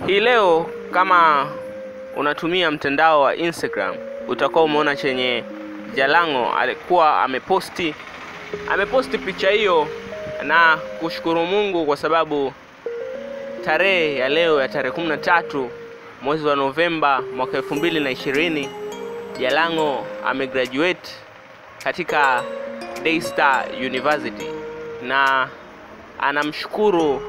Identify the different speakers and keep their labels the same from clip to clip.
Speaker 1: Hii leo kama unatumia mtandao wa Instagram utakuwa umeona chenye Jalango alikuwa ameposti ameposti picha hiyo na kushukuru Mungu kwa sababu tarehe ya leo ya tarehe kumi na tatu mwezi wa Novemba mwaka elfu mbili na ishirini Jalango amegraduate katika Daystar University na anamshukuru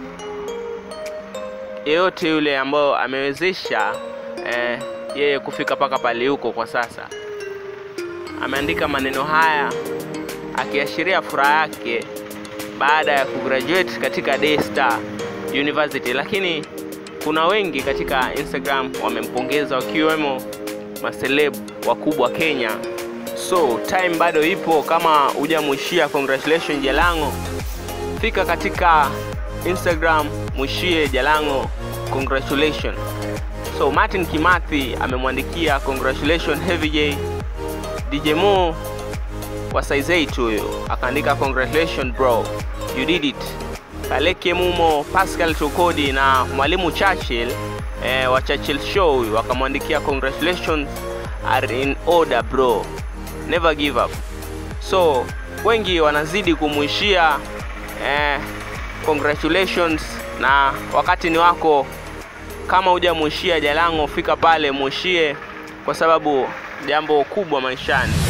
Speaker 1: yeyote yule ambayo amewezesha eh, yeye kufika mpaka pale huko kwa sasa. Ameandika maneno haya akiashiria furaha yake baada ya kugraduate katika Daystar University, lakini kuna wengi katika Instagram wamempongeza wakiwemo maseleb wakubwa Kenya. So time bado ipo, kama hujamwishia congratulations Jalango, fika katika Instagram mwishie Jalango congratulations. So Martin Kimathi amemwandikia congratulations Heavy J. DJ Mo wa size 8 huyo akaandika congratulations bro you did it. Kaleke Mumo, Pascal Tokodi na mwalimu Churchill eh, wa Churchill Show huyu wakamwandikia congratulations are in order bro never give up. So wengi wanazidi kumwishia eh, congratulations na wakati ni wako. Kama hujamwishia Jalango, fika pale mwishie, kwa sababu jambo kubwa maishani